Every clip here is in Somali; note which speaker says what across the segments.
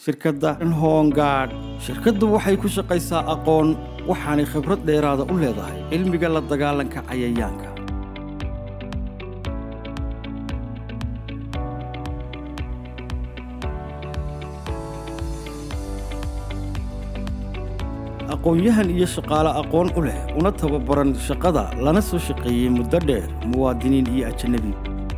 Speaker 1: shirkadda hongard shirkaddu waxay ku shaqaysaa aqoon waxaanay khibrad dheeraada u leedahay cilmiga la dagaalanka cayayaanka aqoon-yahan iyo shaqaale aqoon u leh una tababaran shaqada lana soo shaqeeyey muddo dheer muwaadiniin iyo ajanabi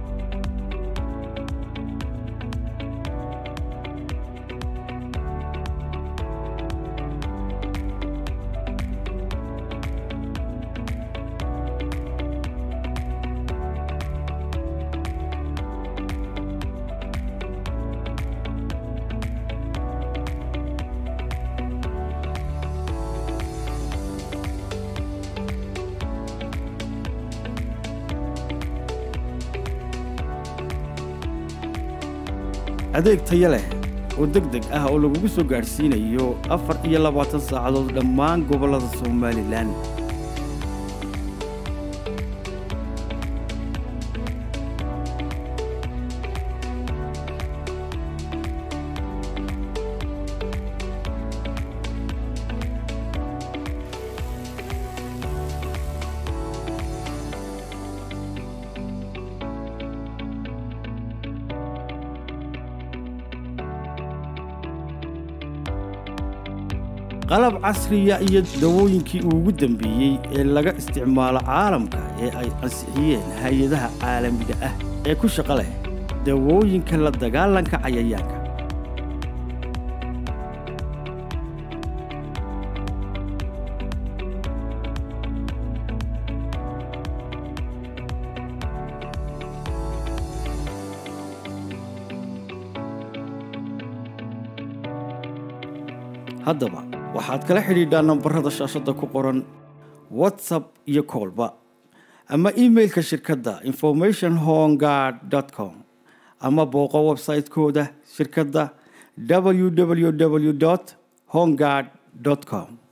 Speaker 1: adeeg taya leh oo deg deg ah oo lagugu soo gaadhsiinayo afar iyo labaatan saacadood dhammaan gobollada somalilan qalab casriya iyo dawooyinkii ugu dambeeyey ee laga isticmaalo caalamka ee ay ansixiyeen hay-adaha caalamiga ah ee ku shaqo leh dawooyinka la dagaalanka cayayaanka haddaba waxaad kala xidhiidhaa nambarada shaashadda ku qoran whatsapp iyo koolba ama imailka shirkadda information hongard com ama booqo websaytekooda shirkadda www hongard com